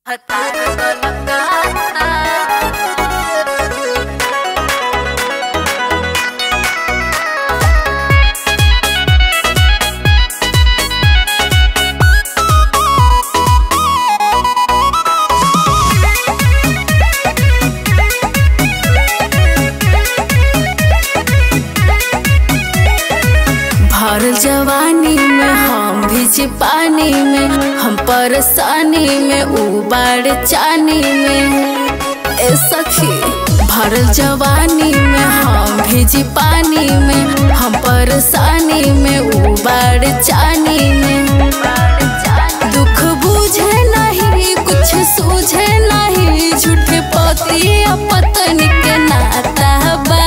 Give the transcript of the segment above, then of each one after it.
भरल जवानी में हम भीज पानी में हम परेशानी में उबाड़ चानी में ए सखी भरल जवानी में हम भीज पानी में हम परेशानी में उबाड़ चानी में दुख बुझे नहीं कुछ सूझे नहीं झूठे पति या पत्नी के नाता बा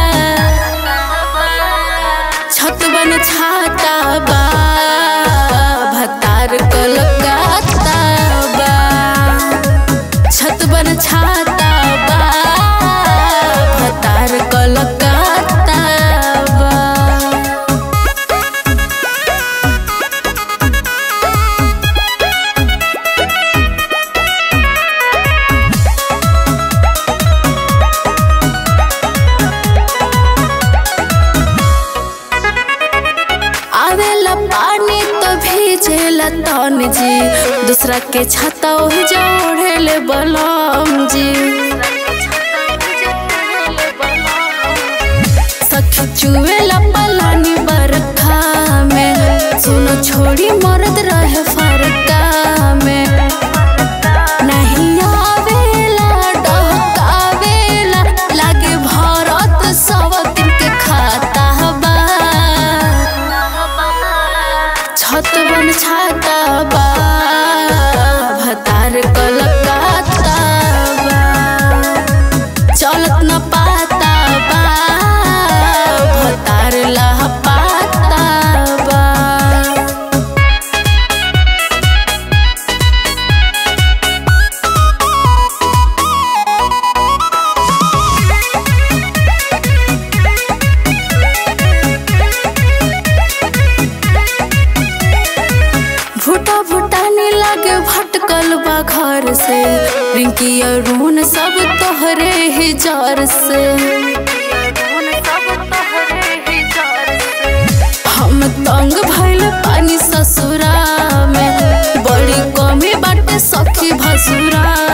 छत बन छाता बा भतार कलकत्ता बा छत बन छाता बा भतार कलकत्ता बा आवेला पानी तो भीजेला तन जी दूसरा के छाता ओहि जोड़ेले बलम जी सखी चुवेला पलानी बरखा में सुनो छोड़ी मरद रहे फरका में नहीं आवेला डहकावेला लागे भरत सब दिन के खाता बा छत बन छाता बा भतार कलकत्ता बा चलत न पाता बा भतार लह पाता बा भूटा भूटानी लागे भटकल बा घर से रिंकी अरुण सब तोहरे ही जर से हम तंग भइल पानी ससुरा में बड़ी कमी बाटे सखी भसुरा